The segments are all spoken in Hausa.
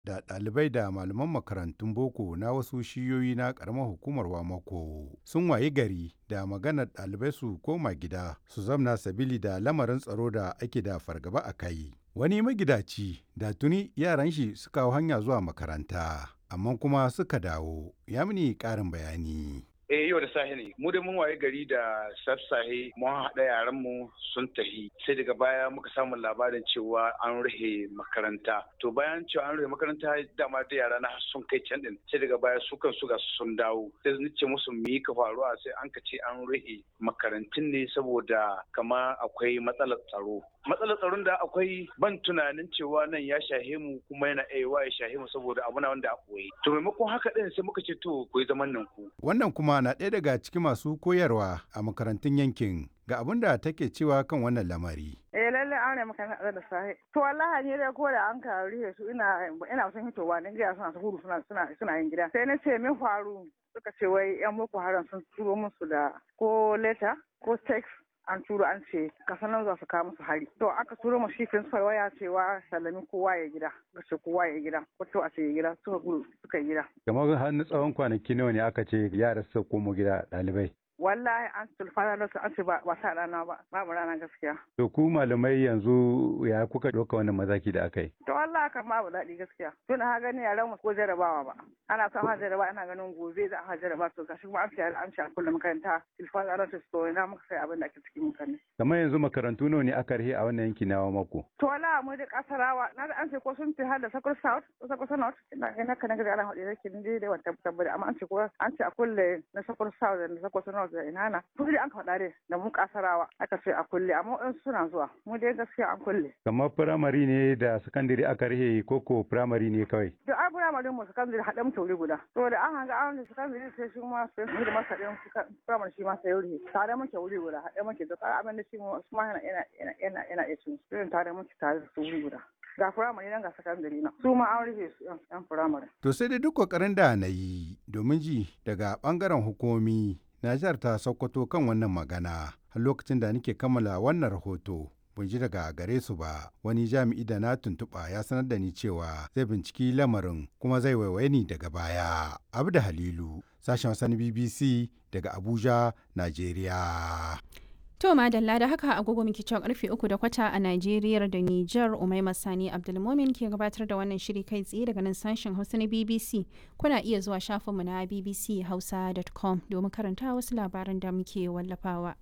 da ɗalibai da malaman makarantun boko na wasu shiyoyi na ƙaramar hukumar Wamako sun wayi gari da maganar ɗalibai su koma gida su zamna sabili da lamarin tsaro da ake da fargaba a kai. Wani magidaci da tuni yaran shi suka hau hanya zuwa makaranta, amma kuma suka dawo, ya mini ƙarin bayani. eh yau da safe ne mu da mun waye gari da sassahe mun haɗa yaran mu sun tahi sai daga baya muka samu labarin cewa an rufe makaranta to bayan cewa an rufe makaranta dama da yara na sun kai can din sai daga baya su kan su ga sun dawo sai ni ce musu mu yi ka faruwa sai an ka ce an rufe makarantun ne saboda kama akwai matsalar tsaro matsalar tsaron da akwai ban tunanin cewa nan ya shahe mu kuma yana aiwa ya shahe mu saboda abu na wanda a koyi to maimakon haka din sai muka ce to ku yi zaman nan ku Wannan kuma na ɗaya daga cikin masu koyarwa a makarantun yankin ga abin da take cewa kan wannan lamari. Eh lalle an ne maka da sahi. To wallahi ne dai ko da an ka rihe su ina ina son hitowa ne ga suna gudu suna suna suna yin gida. Sai na ce min faru suka ce wai yan boko haram sun turo musu da ko letter ko text an turo an ce kasanan za su kawo musu hari to aka turo mu shi principal waya cewa sallami kowa ya gida ka ce kowa ya gida ko to a ce ya gida suka gudu suka yi gida Kamar har na tsawon kwanaki nawa ne aka ce yara su komo gida ɗalibai. wallahi an tulfana da su an ce ba ba sa rana ba babu rana gaskiya To ku malamai yanzu ya kuka ɗauka wannan mazaki da aka yi? to wallahi kan babu daɗi gaskiya tun ha gani yaran mu ko jarabawa ba ana son ha jarabawa ana ganin gobe za a ha jarabawa to gashi kuma an ce an ce a kullum makaranta tulfana da su to ina muka sai abin da ake cikin mutane Kamar yanzu makarantu nawa ne aka rihe a wannan yanki na mako? to wallahi mu da kasarawa na da an ce ko sun fi har da sakul south ko sakul south ina ina kana ga ana hudu yake ni dai wata tabbata amma an ce ko an ce a kulle na sakul south da sakul south da ina na to dai an ka faɗa dai da mu kasarawa aka ce a kulle amma in suna zuwa mu dai gaskiya an kulle Kamar firamare ne da sakandare aka rihe koko firamare ne kawai. to ai firamare mu sakandare haɗe mu tauri guda to da an hanga an sakandare sai shi ma sai mu da masa ɗin firamare shi ma sai wuri tare muke wuri guda haɗe muke to kai abin da shi mu su ma yana yana yana yana iya cin su tare muke tare da su wuri guda ga firamare nan ga sakandare na su ma an rufe su yan firamare To sai dai duk kokarin da na yi domin ji daga bangaren hukumomi na jihar ta Sokoto kan wannan magana har lokacin da nake kammala wannan rahoto. Ban ji daga gare su ba wani jami'i da na tuntuɓa ya sanar da ni cewa zai binciki lamarin kuma zai waiwaye ni daga baya. Abda Halilu, sashen wasan BBC daga Abuja, Najeriya. To madalla da haka agogo muke cewa karfe uku da kwata a Najeriya da Nijar Umaima Sani Abdulmomin ke gabatar da wannan shiri kai tsaye daga nan sashen Hausa na BBC. Kuna iya zuwa shafinmu na bbchausa.com domin karanta wasu labaran da muke wallafawa.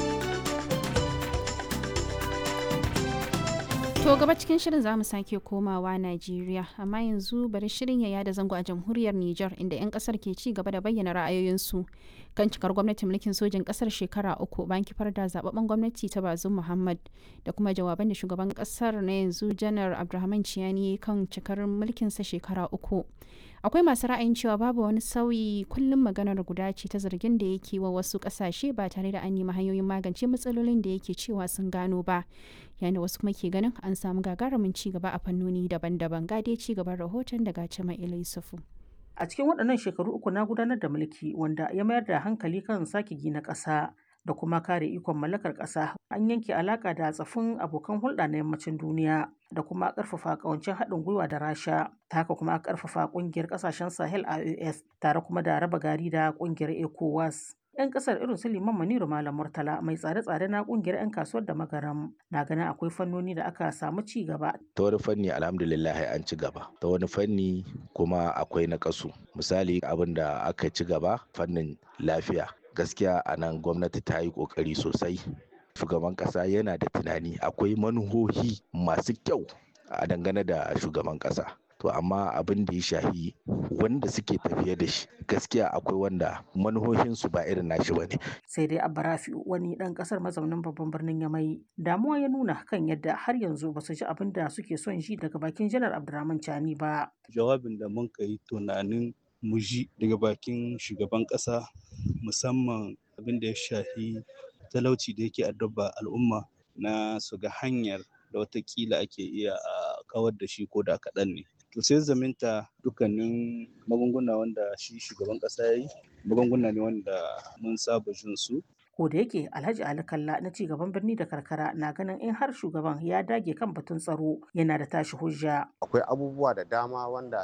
To gaba cikin shirin za mu sake komawa Najeriya, amma yanzu bari shirin ya yada zango a jamhuriyar Nijar inda 'yan kasar ke ci gaba da bayyana ra'ayoyinsu kan cikar gwamnatin mulkin sojin kasar shekara uku bayan kifar da zababben gwamnati ta Bazum Muhammad da kuma jawaban da shugaban kasar na yanzu Janar Abdulrahman Ciyani kan cikar mulkinsa shekara uku. Akwai masu ra'ayin cewa babu wani sauyi kullum maganar guda ce ta zargin da yake wa wasu kasashe ba tare da an nemi hanyoyin magance matsalolin da yake cewa sun gano ba. yayin da wasu kuma ke ganin an samu gagarumin ci gaba a fannoni daban-daban gade ci gaban rahoton daga Cima Yusufu. A cikin waɗannan shekaru uku na gudanar da mulki wanda ya mayar da hankali kan sake gina ƙasa da kuma kare ikon mallakar ƙasa an yanke alaƙa da tsafin abokan hulɗa na yammacin duniya da kuma ƙarfafa ƙawancin haɗin gwiwa da rasha ta haka kuma ƙarfafa ƙungiyar ƙasashen sahel ios tare kuma da raba gari da ƙungiyar ecowas 'yan kasar irin su liman maniru malam murtala mai tsare-tsare na kungiyar 'yan kasuwar da magaram na ganin akwai fannoni da aka samu ci gaba ta wani fanni alhamdulillah an ci gaba ta wani fanni kuma akwai na kasu misali abin da aka ci gaba fannin lafiya gaskiya a nan gwamnati ta yi kokari sosai shugaban kasa yana da tunani akwai manuhohi masu kyau a dangane da shugaban kasa to amma abin da ya shahi wanda suke tafiye da shi gaskiya akwai wanda manuhohinsu ba irin nashi ba ne. sai dai abarafi wani dan kasar mazaunin babban birnin yamai damuwa ya nuna kan yadda har yanzu ba su ji abin da suke son ji daga bakin janar abdurrahman chani ba jawabin da mun yi tunanin mu ji daga bakin shugaban kasa musamman abin da ya shahi talauci da yake addaba al'umma na su ga hanyar da watakila ake iya a kawar da shi ko da kaɗan ne to sai zaminta dukkanin magunguna wanda shi shugaban ƙasa ya yi magunguna ne wanda mun saba jin su ko da yake alhaji ali kalla na ci gaban birni da karkara na ganin in har shugaban ya dage kan batun tsaro yana da tashi hujja akwai abubuwa da dama wanda